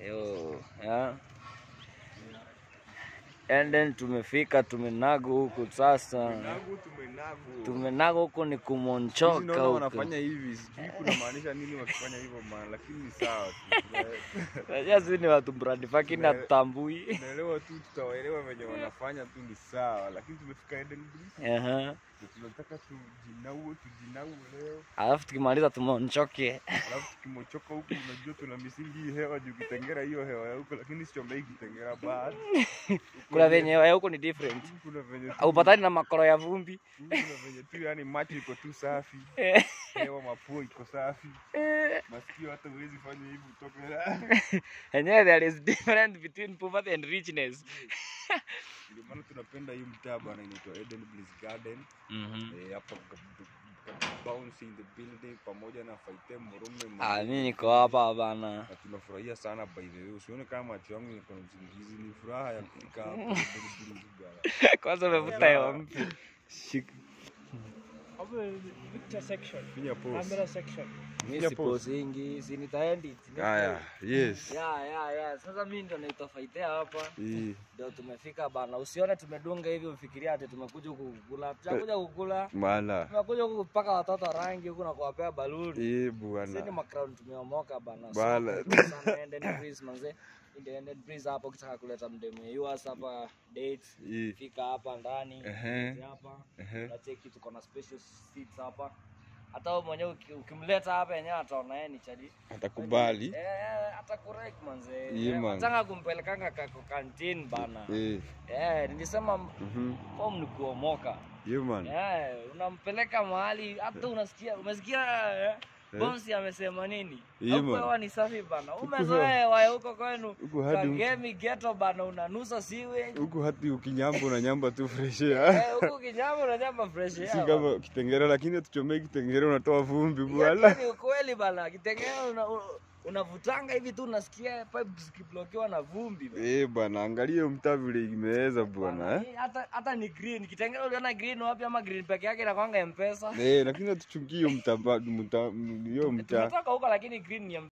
Yo, ya. And then tumefika tumenago huku sasa. Nagu tumenagu. Tumenago huku ni Hizi kumonchoka naona huku. wanafanya hivi, sijui kunamaanisha nini wakifanya hivyo man, lakini ni sawa tu. Unajua sisi ni watu brand fucking Na- hatutambui. Tunaelewa tu, tutawaelewa venye wanafanya tu, ni sawa, lakini tumefika Eden Breeze, Aha. na tunataka tujinaue, tujinaue leo, Alafu tukimaliza tumonchoke. alafu tukimochoka huku, unajua tuna misingi hii hewa juu kitengera hiyo hewa ya huko, lakini sichomei kitengera bad. Kuna venye ya huku ni different. kuna venye tu- Haupatani na makoro ya vumbi. kuna venye tu, yani macho iko tu safi, hewa mapua iko safi, masikio hata huwezi fanya hivi utoke Enyewe there is difference between poverty and richness. Ndio maana tunapenda hii mtaa bana, inaitwa Eden Bliss Garden. Mhm. Eh, hapa bounce in the building pamoja na Faite Murume. Ah, mimi niko hapa bana. na tunafurahia sana by the way. Usione kama macho yangu yako na usingizi, ni furaha ya kufika hapa Eden Bliss bana. Kwanza umevuta hewa mpya. Shika. Victor section. Finya pause. Camera section. Mimi sipozingi, si nitaendi. Haya, yes. Ya, ya, ya. Sasa mimi ndo naitwa Faitea hapa. Hii Ndio tumefika bana. Usione tumedunga hivi ufikiria ati tumekuja huku kukula. Tunakuja kukula. mala. Tumekuja huku kupaka watoto rangi huku na kuwapea baluni. Hii Sisi ni bwana. macrown tumeomoka bana. Bala. So, sana ended breeze manze. Ended breeze hapo ukitaka kuleta mdemu yours hapa dates. Hii. Fika hapa ndani. Ehe. Hizi hapa. Ehe. Unacheki tuko na special seats hapa. Hata wewe mwenyewe uki- ukimleta hapa yenyewe ataona yeye ni chadi. Atakubali. Eh, atakurek manze. Yeah, Eh, man. Wataka kumpelekanga kako canteen bana. Eh. Eh, nilisema Mhm. form ni kuomoka. Yeah man. Eh, unampeleka mahali hata unasikia umesikia eh? Eh. Bonsi amesema nini? Yeah, Huko man. hewa ni safi bana. Huku Umezoea hewa ya huko kwenu. Huku hadi mtu- Kagemi ghetto bana unanusa siwe. Huku hati ukinyamba unanyamba tu fresh air. Eh, huku kinyama unanyama fresh air. Si bana. kama kitengera, lakini hatuchomei kitengera, unatoa vumbi Hiyo bwana. ni ukweli bana. Kitengela una, u- unavutanga hivi tu unasikia pipe zikiblokiwa na vumbi bana. Eh bwana, angalia hiyo mtaa vile imeweza bwana eh. Hii Hata hata ni green. Kitengela uliona green wapi ama green peke yake inakwanga M-Pesa? Eh, lakini hatuchungi hiyo mtaa, mtaa, hiyo mtaa. Tumetoka huko lakini green ni ya